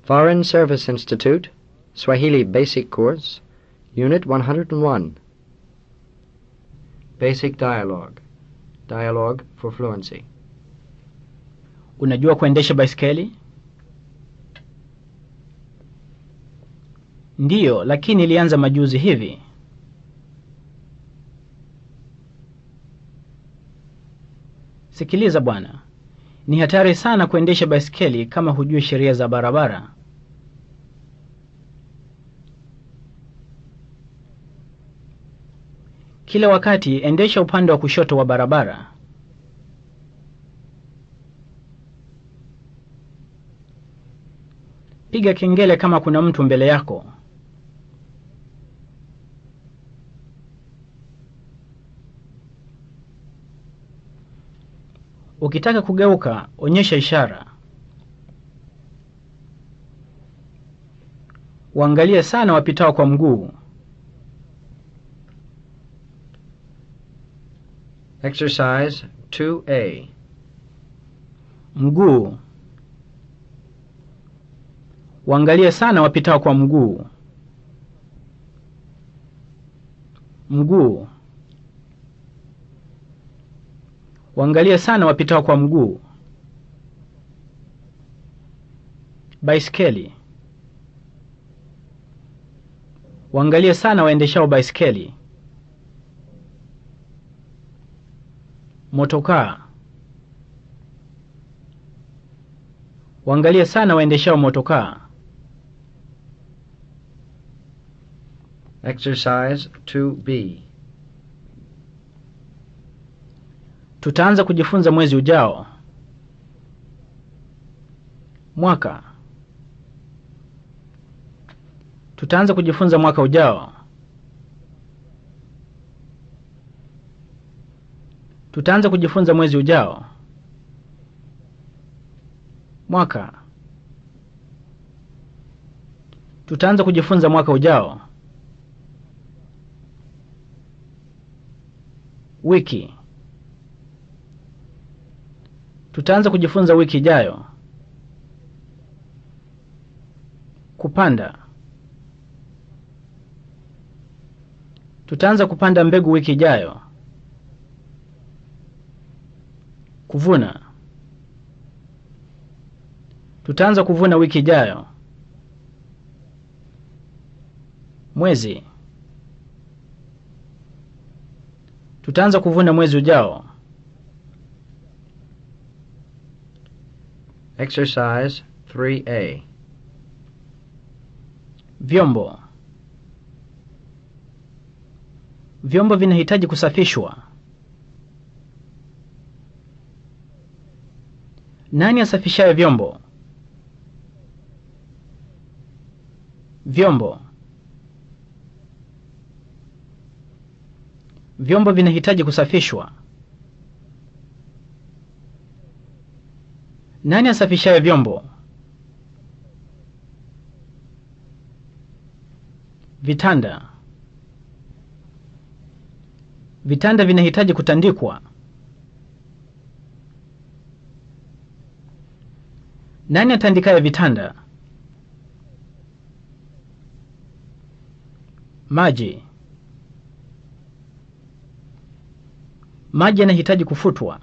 Foreign Service Institute, Swahili Basic Course, Unit 101. Basic Dialogue. Dialogue for Fluency. Unajua kuendesha baisikeli? Ndiyo, lakini ilianza majuzi hivi. Sikiliza bwana, ni hatari sana kuendesha baisikeli kama hujui sheria za barabara. Kila wakati endesha upande wa kushoto wa barabara. Piga kengele kama kuna mtu mbele yako. Ukitaka kugeuka, onyesha ishara. Waangalie sana wapitao kwa mguu. Exercise 2A. Mguu. Waangalie sana wapitao kwa mguu. Mguu. Waangalie sana wapitao kwa mguu. Baiskeli. Waangalie sana waendeshao baiskeli. Motokaa. Waangalie sana waendeshao motokaa. Exercise 2B. Tutaanza kujifunza mwezi ujao. Mwaka. Tutaanza kujifunza mwaka ujao. Tutaanza kujifunza mwezi ujao. Mwaka. Tutaanza kujifunza mwaka ujao. Wiki. Tutaanza kujifunza wiki ijayo. Kupanda. Tutaanza kupanda mbegu wiki ijayo. Kuvuna. Tutaanza kuvuna wiki ijayo. Mwezi. Tutaanza kuvuna mwezi ujao. Exercise 3A. Vyombo. Vyombo vinahitaji kusafishwa. Nani asafishaye vyombo? Vyombo. Vyombo vinahitaji kusafishwa. Nani asafishaye vyombo? Vitanda. Vitanda vinahitaji kutandikwa. Nani atandikaye vitanda? Maji. Maji yanahitaji kufutwa.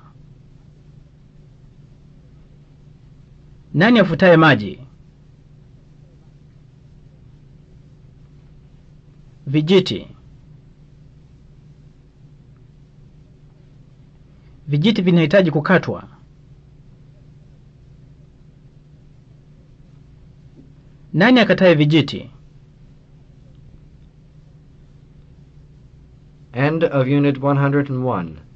Nani afutaye maji? Vijiti. Vijiti vinahitaji kukatwa. Nani akataye vijiti? End of Unit 101.